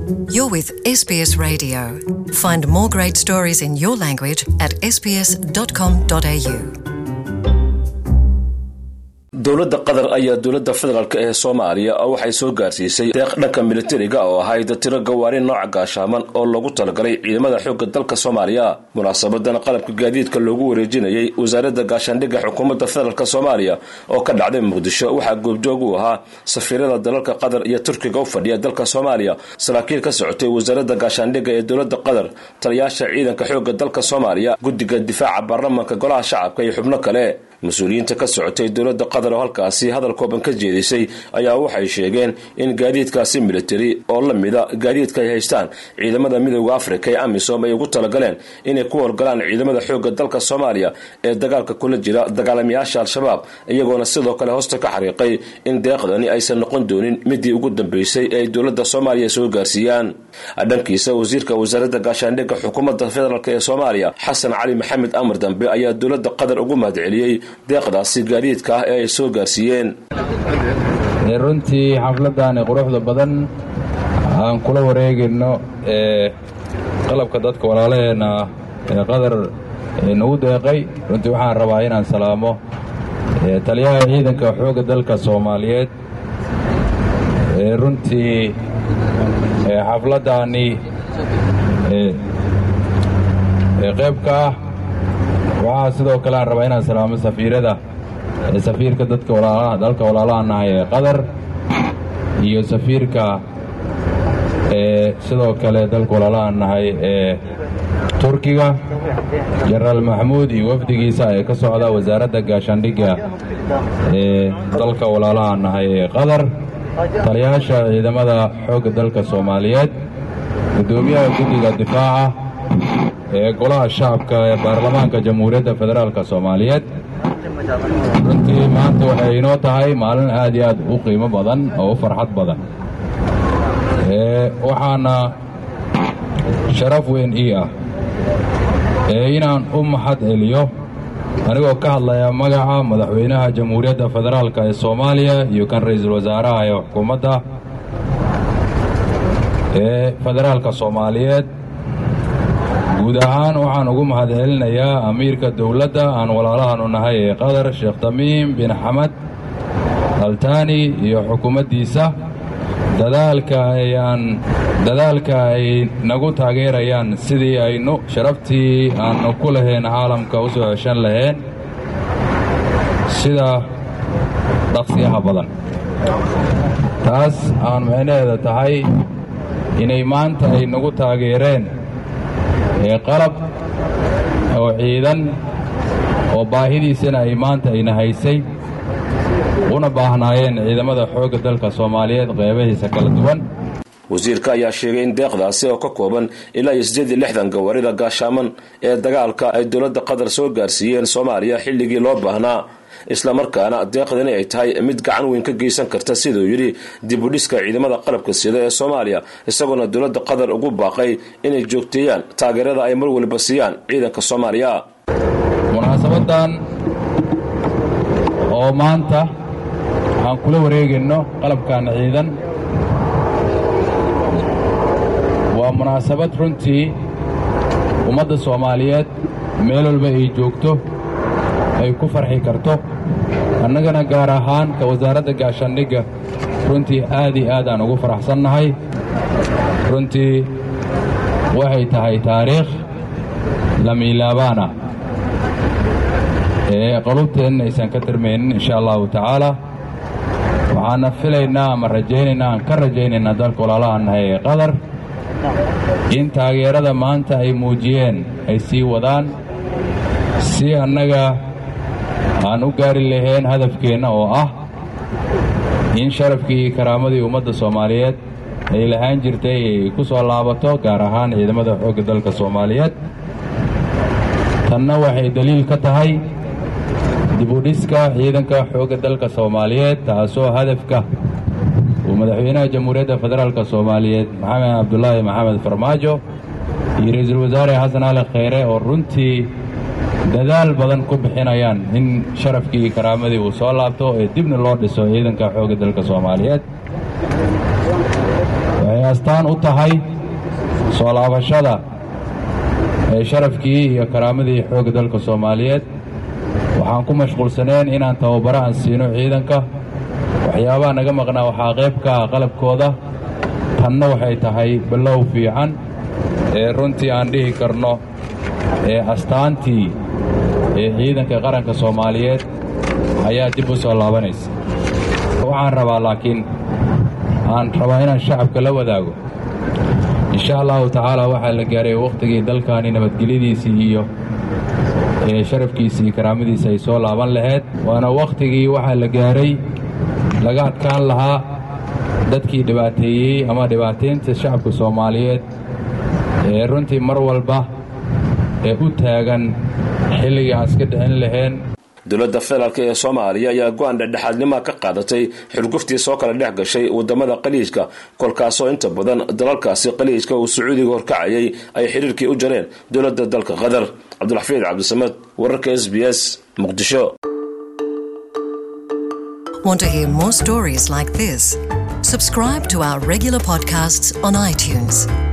You're with SBS Radio. Find more great stories in your language at sbs.com.au. dowladda qatar ayaa dowladda federaalk ee soomaaliya waxay soo gaarsiisay deeq dhanka militariga oo ahayd tiro gawaari nooca gaashaaman oo loogu talagalay ciidamada xoogga dalka soomaaliya munaasabadan qalabka gaadiidka loogu wareejinayay wasaaradda gaashaandhigga xukuumadda federaalk soomaaliya oo ka dhacday muqdisho waxaa goobjoog u ahaa safiirada dalalka qatar iyo turkiga u fadhiya dalka soomaaliya saraakiil ka socotay wasaaradda gaashaandhigga ee dowladda qatar taliyaasha ciidanka xoogga dalka soomaaliya guddiga difaaca baarlamaanka golaha shacabka iyo xubno kale mas-uuliyiinta ka socotay dowladda qatar oo halkaasi hadal kooban ka jeedisay ayaa waxay sheegeen in gaadiidkaasi militari oo la mida gaadiidka ay haystaan ciidamada midooda afrika ee amisom ay ugu talagaleen inay ku howlgalaan ciidamada xoogga dalka soomaaliya ee dagaalka kula jira dagaalamayaasha al-shabaab iyagoona sidoo kale hoosta ka xariiqay in deeqdani aysan noqon doonin midii ugu dambeysay ee ay dowladda soomaaliya soo gaarsiiyaan dhankiisa wasiirka wasaaradda gaashaandhigga xukuumadda federaalk ee soomaaliya xasan cali maxamed amar dambe ayaa dowladda qatar ugu mahadceliyey deeqdaasi gaadiidka ah ee ay soo gaarsiiyeen runtii xafladani quruxda badan aan kula wareegayno ee qalabka dadka walaalaheenna ee qatar nagu deeqay runtii waxaan rabaa inaan salaamo taliyaha ciidanka xoogga dalka soomaaliyeed ee runtii xafladdaani qaybka ah waxaa sidoo kale aan rabaa inaan salaamo safiirada safiirka dadka walaalaha dalka walaalaha nahay ee qatar iyo safiirka ee sidoo kale dalka walaalaha nahay ee turkiga jenaraal maxamuud iyo wafdigiisa ee ka socda wasaaradda gaashaandhigga ee dalka walaalaha nahay ee qatar taliyaasha ciidamada xoogga dalka soomaaliyeed guddoomiyaha guddiga difaaca ee golaha shacabka ee baarlamaanka jamhuuriyadda federaalk soomaaliyeed runtii maanta waxay inoo tahay maalin aad iyo aad u qiimo badan oo u farxad badan waxaana sharaf weyn ii ah ee inaan u maxad celiyo anigoo ka hadlaya magaca madaxweynaha jamhuuriyadda federaalk ee soomaaliya iyo kan ra'iisul wasaaraha ee xukuumadda ee federaalka soomaaliyeed guud ahaan waxaan ugu mahad celinayaa amiirka dowladda aan walaalahanu nahay ee qatar sheekh tamiim bin xamed altaani iyo xukuumaddiisa dadaalka ayaan dadaalka ay nagu taageerayaan sidii aynu sharaftii aannu ku lahayn caalamka u soo ceshan lahayn sida dhaqsiyaha badan taas aan micnaheeda tahay inay maanta ay nagu taageereen ee qalab oo ciidan oo baahidiisana ay maanta ayna haysay una baahnaayeen ciidamada xoogga dalka soomaaliyeed qeybahiisa kala duwan wasiirka ayaa sheegay in deeqdaasi oo ka kooban ilaa iyo siddeed iyo lixdan gawaarida gaashaaman ee dagaalka ay dowladda qatar soo gaarsiiyeen soomaaliya xilligii loo baahnaa islamarkaana deeqdani ay tahay mid gacan weyn ka geysan karta siduu yidhi dibudhiska ciidamada qalabka sida ee soomaaliya isagoona dowladda qatar ugu baaqay inay joogteeyaan taageerada ay mar waliba siiyaan ciidanka soomaaliya munaasabadan oo maanta aan kula wareegayno qalabkan ciidan waa munaasabad runtii ummadda soomaaliyeed meel walba ay joogto ay ku farxi karto annagana gaar ahaan ka wasaaradda gaashaandhigga runtii aad iyo aad aan ugu faraxsannahay runtii waxay tahay taariikh lamiilaabaan ah ee qolubteenna aysan ka tirmaynin insha allahu tacaala waxaana filaynaa ama rajaynaynaa aan ka rajaynaynaa dalka walaalaha nahay ee qatar in taageerada maanta ay muujiyeen ay sii wadaan si annaga aan u gaari lahayn hadafkeenna oo ah in sharafkii iyo karaamadii ummadda soomaaliyeed ay lahaan jirtay ay ku soo laabato gaar ahaan ciidamada xoogga dalka soomaaliyeed tanna waxay daliil ka tahay dibudhiska ciidanka xoogga dalka soomaaliyeed taasoo hadafka uu madaxweynaha jamhuuriyadda federaalk soomaaliyeed maxamed cabdulaahi maxamed farmaajo iyo ra-iisul wasaare xasan ali kheyre oo runtii dadaal badan ku bixinayaan in sharafkii iyo karaamadii uu soo laabto ee dibna loo dhiso ciidanka xoogga dalka soomaaliyeed waxay astaan u tahay soo laabashada ee sharafkii iyo karaamadii xoogga dalka soomaaliyeed waxaan ku mashquulsaneen inaan tababaro aan siino ciidanka waxyaabaha naga maqnaa waxaa qayb ka ah qalabkooda tanna waxay tahay bilow fiican ee runtii aan dhihi karno ee astaantii ee ciidanka qaranka soomaaliyeed ayaa dib u soo laabanaysa waxaan rabaa laakiin aan rabaa inaan shacabka la wadaago insha allahu tacaala waxaa la gaaray wakhtigii dalkaani nabadgelyadiisii iyo ee sharafkiisii iyo karaamadiisa ay soo laaban lahayd waana wakhtigii waxaa la gaaray laga adkaan lahaa dadkii dhibaateeyey ama dhibaataynta shacabka soomaaliyeed ee runtii mar walba ee u taagan xilligii aan iska dhicin lahayn dowladda federaalk ee soomaaliya ayaa go-aan dhexdhexaadnimaa ka qaadatay xurguftii soo kala dhex gashay wadamada qaliijka kolkaasoo inta badan dalalkaasi qaliijka uu sacuudiga horkacayay ay xiriirkii u jareen dowladda dalka qatar cabdulxafiid cabdisamed wararka s b s muqdisho Want to hear more stories like this? Subscribe to our regular podcasts on iTunes.